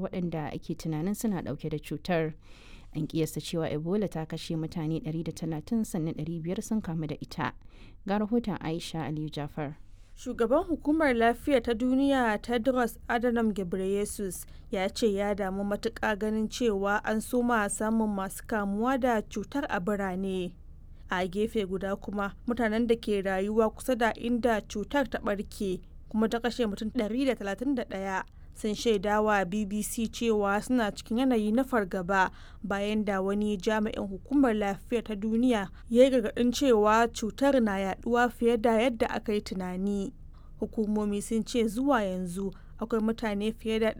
waɗanda ake tunanin suna ɗauke da cutar an kiyasta cewa ebola ta kashe mutane 130 sannan 500 sun kamu da ita ga rahoton aisha aliyu jafar Shugaban Hukumar Lafiya ta Duniya Tedros Adhanom Ghebreyesus ya ce ya damu matuƙa ganin cewa an soma samun masu kamuwa da cutar a birane. A gefe guda kuma mutanen da ke rayuwa kusa da inda cutar ta ɓarke kuma ta kashe mutum 131 sun shaidawa BBC cewa suna cikin yanayi na fargaba bayan da wani jami'in hukumar lafiya ta duniya ya yi gargaɗin cewa cutar na yaduwa fiye da yadda aka yi tunani. Hukumomi sun ce zuwa yanzu akwai mutane fiye da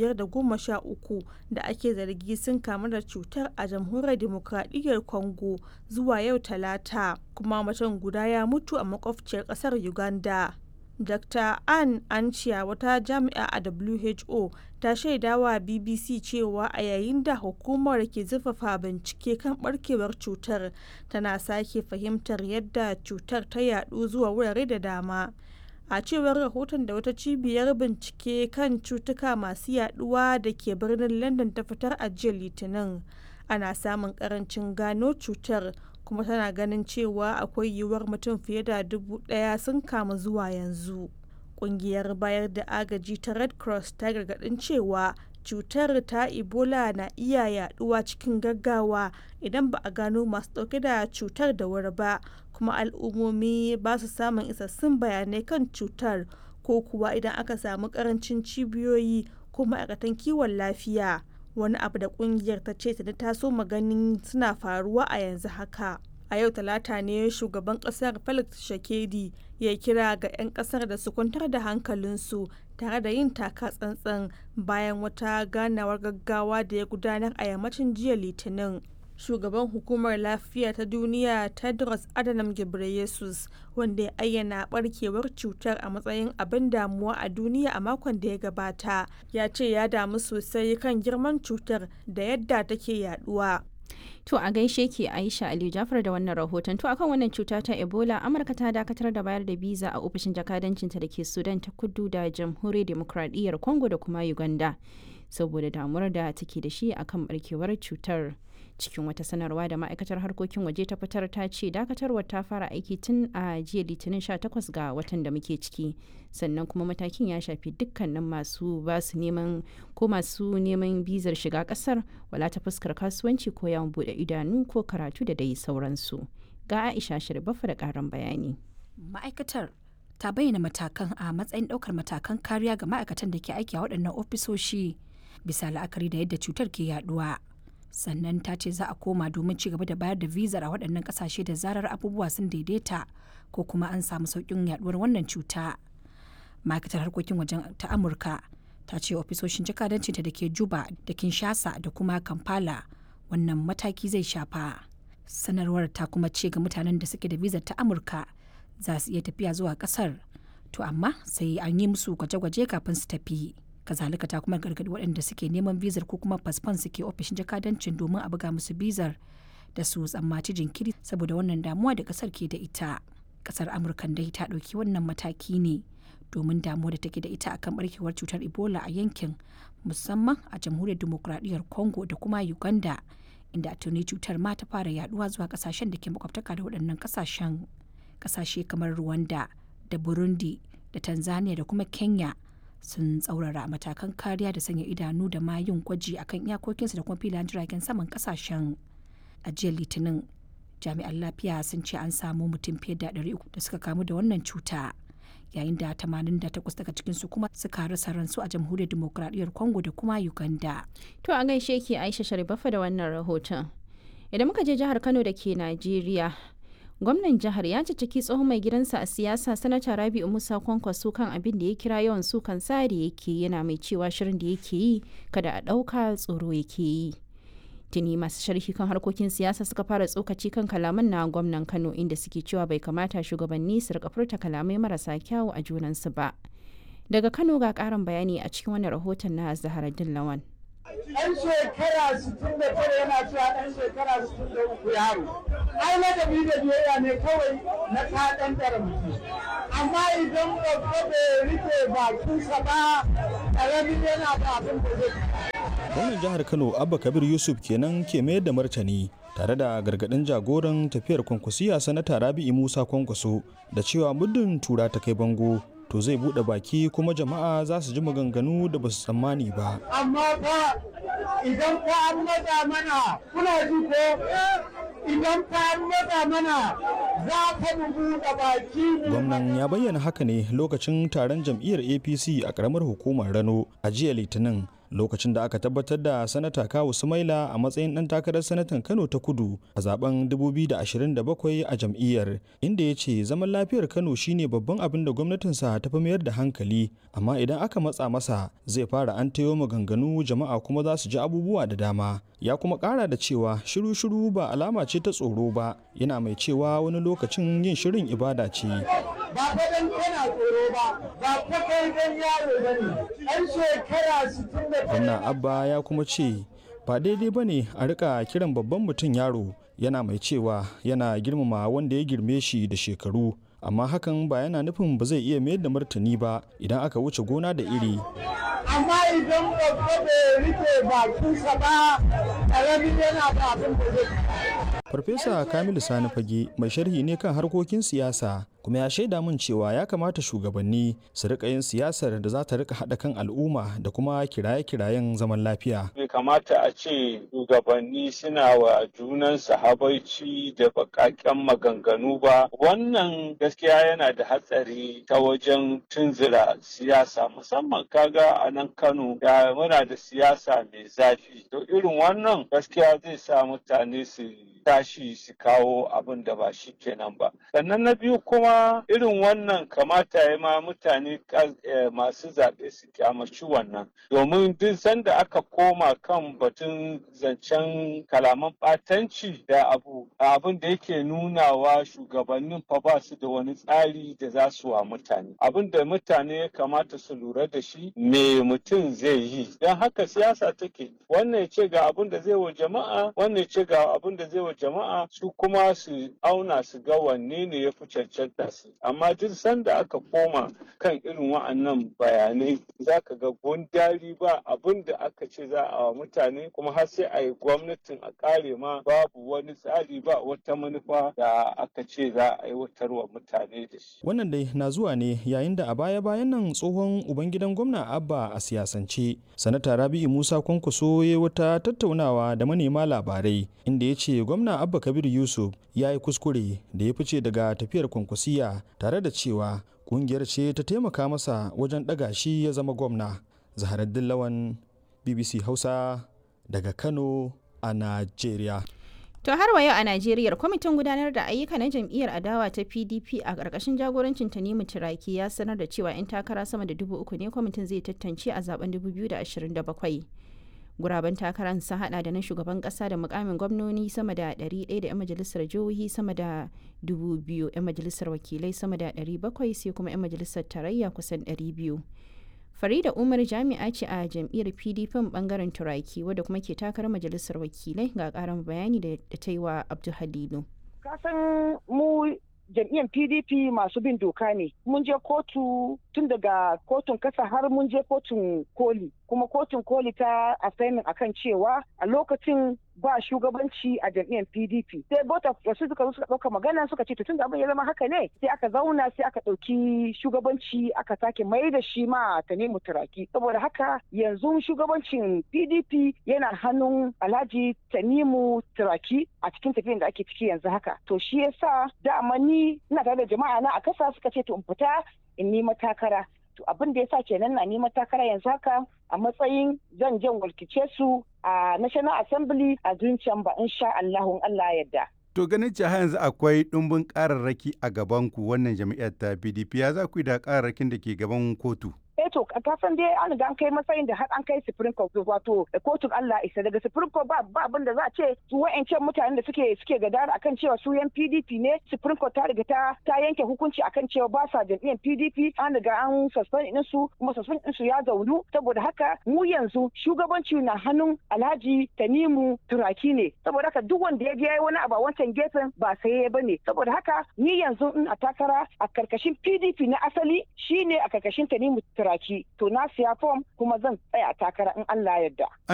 513 da ake zargi sun kamu da cutar a jamhuriyar demokradiyyar Congo zuwa yau talata kuma mutum guda ya mutu a makwabciyar ƙasar Uganda. Dr. Ann Ancia wata jami'a a WHO ta shaidawa BBC cewa a yayin da hukumar ke zurfafa bincike kan barkewar cutar tana sake fahimtar yadda cutar ta yadu zuwa wurare da dama. A cewar rahoton da wata cibiyar bincike kan cutuka masu yaduwa da ke birnin London ta fitar a jiya Litinin, ana samun karancin gano cutar kuma tana ganin cewa akwai yiwuwar mutum fiye da dubu daya sun kamu zuwa yanzu kungiyar bayar da agaji ta red cross ta gargadin cewa cutar ta ebola na iya yaduwa cikin gaggawa idan ba a gano masu dauke da cutar da wuri ba kuma al'ummomi ba su samun isassun bayanai kan cutar ko kuwa idan aka samu karancin cibiyoyi ko ma'aikatan kiwon lafiya wani abu da kungiyar ta ce ta taso maganin suna faruwa a yanzu haka a yau talata ne shugaban kasar felix shakedi ya kira ga 'yan kasar da su kwantar da hankalinsu tare da yin taka tsantsan bayan wata ganawar gaggawa da ya gudanar a yammacin jiya litinin shugaban hukumar lafiya ta duniya tedros adhanom ghebreyesus wanda ya ayyana barkewar cutar a matsayin abin damuwa a duniya a makon da ya gabata ya ce ya damu sosai kan girman cutar da yadda take yaduwa To a gaishe ke Aisha Aliyu Jafar da wannan rahoton. To akan wannan cuta ta Ebola, Amurka ta dakatar da bayar da biza a ofishin jakadancinta da ke Sudan ta kudu da Jamhuriyar Demokradiyyar Congo da kuma Uganda. Saboda damuwar da take da shi akan barkewar cutar. Cikin wata sanarwa da ma'aikatar harkokin waje ta fitar ta ce dakatarwar ta fara aiki tun a jiya litinin 18 ga watan da muke ciki. Sannan kuma matakin ya shafi dukkanin masu basu neman ko masu neman bizar shiga kasar wala ta fuskar kasuwanci ko yawon bude idanu ko karatu da dai sauransu. Ga Aisha Shirbafa da karan bayani. Ma'aikatar ta bayyana matakan a matsayin ɗaukar matakan kariya ga ma'aikatan da ke aiki a waɗannan ofisoshi bisa la'akari da yadda cutar ke yaduwa. Sannan ta ce za a koma domin ci gaba da bayar da vizar a waɗannan ƙasashe da zarar abubuwa sun daidaita ko kuma an samu sauƙin yaduwar wannan cuta. Ma'aikatar harkokin wajen ta Amurka ta ce ofisoshin jakadancinta da ke Juba da Kinshasa da kuma Kampala wannan mataki zai shafa. Sanarwar ta kuma ce ga mutanen da suke da vizar ta Amurka za su iya tafiya zuwa kasar to amma sai an yi musu gwaje-gwaje kafin su tafi kazalika ta kuma gargaɗi waɗanda suke neman bizar ko kuma fasfon suke ofishin jakadancin domin a buga musu bizar da su tsammaci jinkiri saboda wannan damuwa da kasar ke da ita kasar amurkan dai ta ɗauki wannan mataki ne domin damuwa da take da ita akan barkewar cutar ebola a yankin musamman a jamhuriyar demokuraɗiyyar congo da kuma uganda inda tuni cutar ma ta fara yaduwa zuwa kasashen da ke makwabtaka da waɗannan kasashen kasashe kamar Rwanda da Burundi da Tanzania da kuma Kenya sun tsaurara matakan kariya da sanya idanu da ma yin gwaji akan iyakokinsu da kuma filayen jiragen saman kasashen a jiya litinin jami'an lafiya sun ce an samu mutum fiye da 300 da suka kamu da wannan cuta yayin da 88 daga cikinsu kuma suka rasa ransu a jamhuriyar demokradiyyar congo da kuma uganda To a gaishe ke Aisha Sharifafa da wannan rahoton. Idan muka je jihar Kano da ke Najeriya, gwamnan jihar ya ciki tsohon mai gidansa a siyasa sanata rabi'u musa kwankwaso kan abin da ya kira yawan sukan sa da yake yana mai cewa shirin da yake yi kada a ɗauka tsoro yake yi tuni masu sharhi kan harkokin siyasa suka fara tsokaci kan kalaman na gwamnan kano inda suke cewa bai kamata shugabanni su rika furta kalamai marasa kyawu a junansu ba daga kano ga karin bayani a cikin wani rahoton na zaharaddin lawan ɗan shekara 69 yana cewa ɗan shekara 63 yaro ai ladabi da biyayya ne kawai na ta ɗan mutum amma idan babba bai rike bakinsa ba ƙaramin yana da abin da zai gwamnan jihar kano abba kabir yusuf kenan ke mayar da martani tare da gargadin jagoran tafiyar kwankwasiya sanata rabi'i musa kwankwaso da cewa muddin tura ta kai bango to zai bude baki kuma jama'a za su ji maganganu da ba su tsammani ba amma fa idan fa an matsa mana kuna ji ko idan fa an matsa mana za ka mu buɗe baki gwamnan ya bayyana haka ne lokacin taron jam'iyyar apc a karamar hukumar rano a jiya litinin lokacin da aka tabbatar da sanata kawu sumaila a matsayin dan takarar sanatan kano ta kudu a zaben 2027 a jam'iyyar inda ya ce zaman lafiyar kano shine babban abin da gwamnatinsa ta fi mayar da hankali amma idan aka matsa masa zai fara an tayo maganganu jama'a kuma za su ji abubuwa da dama ya kuma kara da cewa shiru-shiru ba alama ce ta tsoro ba yana mai cewa wani lokacin yin shirin ibada ce ba fa dan kana tsoro ba ba fa kai dan yaro bane an shekara 60 gwamna abba ya kuma ce ba daidai ba ne a rika kiran babban mutum yaro yana mai cewa yana girmama wanda ya girme shi da shekaru amma hakan ba yana nufin ba zai iya mayar da martani ba idan aka wuce gona da iri amma idan babba bai rike bakinsa ba ƙaramin yana da abin da zai farfesa kamilu sani fage mai sharhi ne kan harkokin siyasa kuma ya shaida min cewa ya kamata shugabanni su rika yin siyasar da za ta rika haɗa kan al'umma da kuma kiraye-kirayen zaman lafiya bai kamata a ce shugabanni suna wa junansu habaici da bakaken maganganu ba wannan gaskiya yana da hatsari ta wajen tunzura siyasa musamman kaga a nan kano da muna da siyasa mai zafi to irin wannan gaskiya zai sa mutane su tashi su kawo abin da ba shi kenan ba sannan na biyu kuma irin wannan kamata ya ma mutane masu zaɓe su kyamaci wannan domin duk sanda aka koma kan batun zancen kalaman ɓatanci da abu abin da yake nunawa shugabannin fa ba su da wani tsari da za su wa mutane abin da mutane ya kamata su lura da shi me mutum zai yi don haka siyasa take wannan ya ce ga abin da zai wa jama'a wannan ya ce ga abin da zai wa jama'a su kuma su auna su ga wanne ne ya fi cancanta su amma duk sanda aka koma kan irin wa'annan bayanai za ka ga gundari ba abin da aka ce za a wa mutane kuma har sai a yi gwamnatin a kare ma babu wani tsari ba wata manufa da aka ce za a aiwatar wa mutane da shi. wannan dai na zuwa ne yayin da a baya-bayan nan tsohon ubangidan gwamna abba a siyasance sanata rabi'u musa kwankwaso ya wata tattaunawa da manema labarai inda ya ce gwamna abba kabir yusuf ya yi kuskure da ya fice daga tafiyar kwankwasiya tare da cewa kungiyar ce ta taimaka masa wajen ɗaga shi ya zama gwamna zaharaddin lawan bbc hausa daga kano a najeriya To har wa yau a Najeriya kwamitin gudanar da ayyuka na jam'iyyar adawa ta PDP a ƙarƙashin jagorancin Tanimu Turaki ya sanar da cewa 'yan takara sama da dubu uku ne kwamitin zai tantance a zaben 2027. Guraben takarar sun hada da na shugaban kasa da mukamin gwamnoni sama da 100 da 'yan majalisar jihohi sama da 2,000 'yan majalisar wakilai sama da 700 sai kuma 'yan majalisar tarayya kusan 200. Farida Umar jami'a ce a jam'iyyar PDP bangaren Turaki wadda kuma ke takarar majalisar wakilai ga karin bayani da ta yi wa Abdul Halilu. Kasan mu jam'iyyar pdp masu bin doka ne mun je kotu tun daga kotun kasa har mun je kotun koli kuma kotun koli ta assignment akan cewa a lokacin ba shugabanci a jam'iyyar pdp sai bota wasu suka suka ɗauka magana suka ce tun da abin ya zama haka ne sai aka zauna sai aka ɗauki shugabanci aka sake mai da shi ma ta nemi turaki saboda haka yanzu shugabancin pdp yana hannun alhaji tanimu turaki a cikin tafiyan da ake ciki yanzu haka to shi yasa dama ni ina tare da jama'a na a kasa suka ce to in fita in nima takara to abin da yasa kenan na nima takara yanzu haka a matsayin zan jan walkice su a national assembly a zuciyan ba insha Allahun Allah yadda To ganin cewa yanzu akwai ɗumbin ƙararraki a gabanku wannan jami'ar ta PDP ya za ku yi da ƙararrakin da ke gaban kotu? eh to kasan dai an riga an kai matsayin da har an kai supreme court wato kotun Allah isa daga supreme court ba ba abin da za a ce su wa'ancan mutanen da suke suke gadara akan cewa su yan PDP ne supreme court ta riga ta ta yanke hukunci akan cewa ba sa jam'iyyar PDP an riga an suspend din su kuma suspend din su ya zaunu saboda haka mu yanzu shugabanci na hannun Alhaji Tanimu Turaki ne saboda haka duk wanda ya je wani abu a wancan gefen ba sai ya bane saboda haka ni yanzu in a takara a karkashin PDP na asali shine a karkashin Tanimu Turaki to na siya fom kuma zan tsaya takara in Allah yarda.